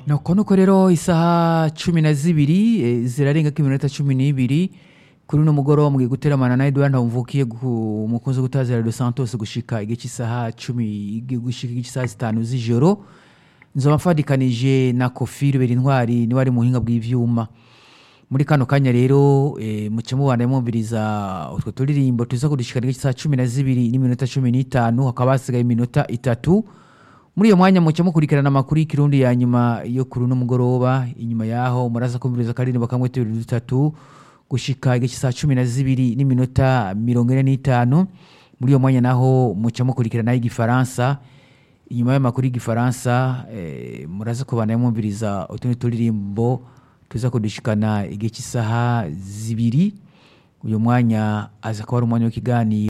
nuko nuko rero isaha cumi na zibiri eh, zirarengako iminota cumi n'ibiri kuri uno mugoroba mugiye guteramana na Edouard Ntamvukiye gu- umukunzi wo gutazira Dos Santos gushika igihe cy'isaha cumi gushika igihe cy'isaha zitanu z'ijoro nzoba mfadikanije na Kofi Rubera Intwari niwe ari mu buhinga bw'ivyuma muri kano kanya rero eh, muce mubana mwumviriza utwo turirimbo tuza kudushikana igihe cy'isaha cumi na zibiri n'iminota cumi n'itanu hakaba hasigaye iminota itatu muri iyo mwanya muce mukurikirana amakuru y'ikirundi ya nyuma yo kuri uno mugoroba inyuma yaho muraza kumviriza akaririmbo kamwe tubiri dutatu gushika igihe cy'isaha cumi na zibiri n'iminota mirongo ine n'itanu muri iyo mwanya naho muce mukurikirana y'igifaransa inyuma y'amakuru y'igifaransa eh, muraza kubana mwumviriza utundi turirimbo tuza kudushikana igihe cy'isaha zibiri uyu mwanya aza kuba ari umwanya w'ikiganiro